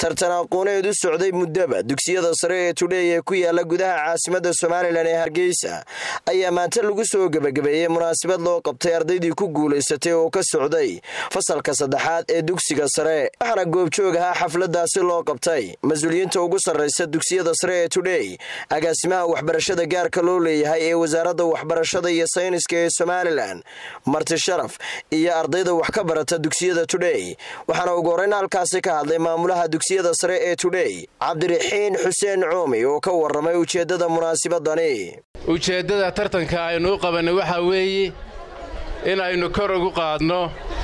tartan aqooneed u socday muddaba dugsiyada sare ee tudhey ee ku yaala gudaha caasimada somalilan ee hargeysa ayaa maanta lagu soo gebagabeeyey munaasabad loo qabtay ardaydii ku guulaysatay oo ka socday fasalka saddexaad ee dugsiga sare waxaana goobjoog ahaa xafladaasi loo qabtay mas-uuliyiinta ugu sarraysa dugsiyada sare ee tudhey agaasimaha waxbarashada gaarka loo leeyahay ee wasaaradda waxbarashada iyo sayniska ee somalilan marti sharaf iyo ardayda wax ka barata dugsiyada tudhey waxaana ugu horreyn halkaasi ka hadlay maamulaha dugsiyada sare ee tudhey cabdiraxiin xuseen cuumi oo ka warramay ujeeddada munaasibadani ujeeddada tartanka aynu u qabannay waxaa weeye in aynu kor ugu qaadno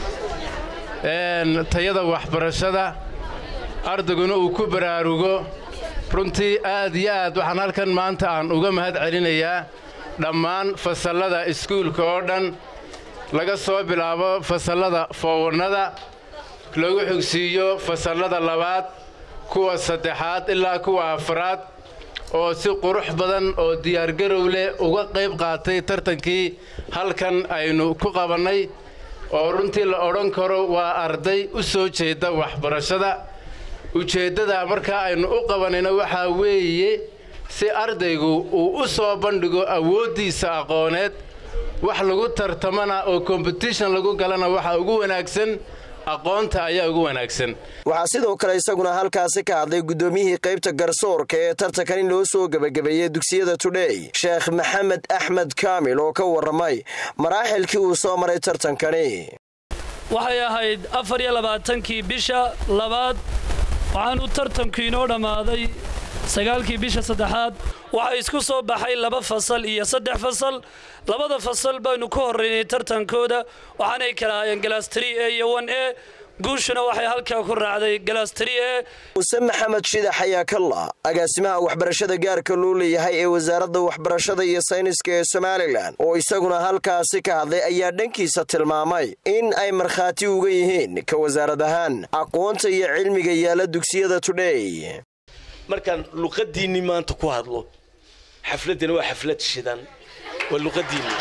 tayada waxbarashada ardayguna uu ku baraarugo runtii aad iyo aad waxaan halkan maanta aan uga mahad celinayaa dhammaan fasallada iskuulka oo dhan laga soo bilaabo fasallada foowannada lagu xigsiiyo fasallada labaad kuwa saddexaad ilaa kuwa afraad oo si qurux badan oo diyaargarow leh uga qayb qaatay tartankii halkan aynu ku qabannay oo runtii la odhan karo waa arday u soo jeeda waxbarashada ujeeddada markaa aynu u qabanayna waxaa weeye si ardaygu uu u soo bandhigo awooddiisa aqooneed wax lagu tartamana oo kombitishan lagu galana waxaa ugu wanaagsan aqoonta ayaa ugu wanaagsan waxaa sidoo kale isaguna halkaasi ka hadlay guddoomiyihii qaybta garsoorka ee tartankan in loo soo gebagabeeyey dugsiyada tudhey sheekh maxamed axmed kaamil oo ka warramay maraaxilkii uu soo maray tartankani waxay ahayd afar iyo labaatankii bisha labaad waxaanu tartanku inoo dhammaaday sagaalkii bisha saddexaad waxaa isku soo baxay laba fasal iyo saddex fasal labada fasal baynu ku horraynay tartankooda waxaanay kala ahaayeen galastri e iyo wan e guushuna waxay halkaa ku raacday galastri e muse maxamed shidax ayaa kalla agaasimaha waxbarashada gaarka loo leeyahay ee wasaaradda waxbarashada iyo sayniska ee somalilan oo isaguna halkaasi ka hadlay ayaa dhankiisa tilmaamay in ay markhaati uga yihiin ka wasaarad ahaan aqoonta iyo cilmiga yaala dugsiyada tudhey markaan luqadiinnii maanta ku hadlo xafladdana waa xaflad shidan waa luqadiinni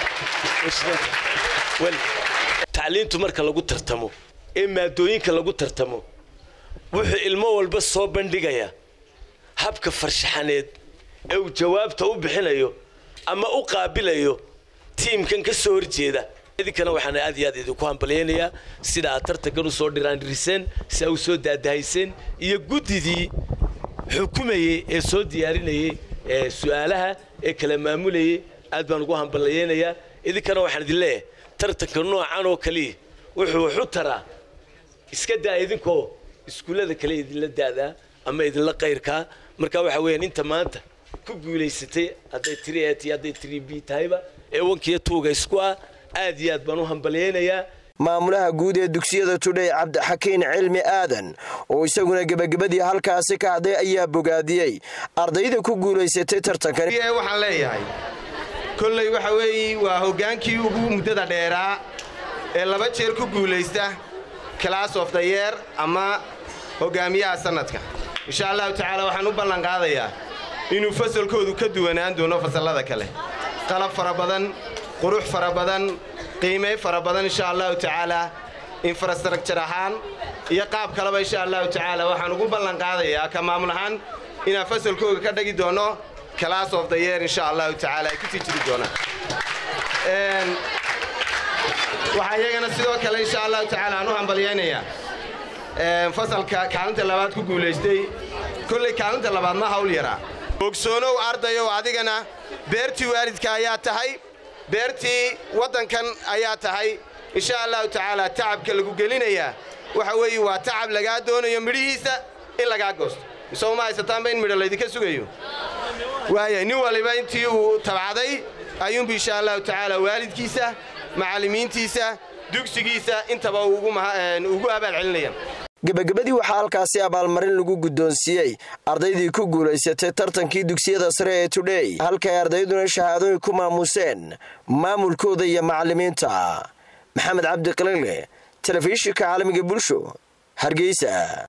tacliintu marka lagu tartamo ee maadooyinka lagu tartamo wuxuu ilmo walba soo bandhigayaa habka farshaxaneed ee uu jawaabta u bixinayo ama u qaabilayo tiimkan ka soo horjeeda idinkana waxaan aad iyo aad idinku hambalyaynayaa sida aad tartankan u soo dhiraandhiriseen si aa u soo daadahayseen iyo guddidii xukumayey ee soo diyaarinayey ee su'aalaha ee kala maamulayey aad baan ugu hamballayaynayaa idinkana waxaan idin leeyahay tartanka noocan oo kaliya wuxuu waxu taraa iska daa idinkoo iskuullada kale idinla daadaa ama idinla qayrkaa marka waxa weeyaan inta maanta ku guulaysatay hadday tiri et iyo hadday tiri b tahayba ee wankiiyo tuuga isku ah aad iyo aad baan u hambalyaynayaa maamulaha guud ee dugsiyada tudhey cabdixakiin cilmi aadan oo isaguna gebagabadii halkaasi ka hadlay ayaa bogaadiyey ardayda ku guulaysatay tartankan waxaan leeyahay kolley waxa weeye waa hoggaankii ugu muddada dheeraa ee laba jeer ku guulaysta class of the yeer ama hoggaamiyaha sannadka insha allahu tacaala waxaan u ballanqaadayaa inuu fasalkoodu ka duwanaan doono fasallada kale qalab fara badan qurux fara badan qiimay fara badan insha allahu tacaala infrastructure ahaan iyo qaab kaleba insha allahu tacaala waxaan ugu ballanqaadayaa ka maamul ahaan inaan fasalkooga ka dhagi doono class of the yeer insha allahu tacaala ay ku sii jiri doonaan waxaa iyagana sidoo kale insha allahu tacaala aan u hambalyaynayaa fasalka kaalinta labaad ku guulaystay kolley kaalinta labaad ma hawl yaraa ogsoonow ardayow adigana beertii waalidka ayaa tahay beertii waddankan ayaa tahay insha allahu tacaala tacabka lagu gelinayaa waxa weeye waa tacab lagaa doonayo midhihiisa in lagaa goosto misoo ma haysataanba in midho laydinka sugayo waaya nin waliba intii uu tabcaday ayuunbu insha allahu tacaala waalidkiisa macallimiintiisa dugsigiisa intaba ugu abaal celinaya gebagabadii waxaa halkaasi abaalmarin lagu guddoonsiiyey ardaydii ku guulaysatay tartankii dugsiyada sare ee tudhey halkay ardayduna shahaadooyin ku maamuseen maamulkooda iyo macallimiinta maxamed cabdi qalile telefishinka caalamiga bulsho hargeysa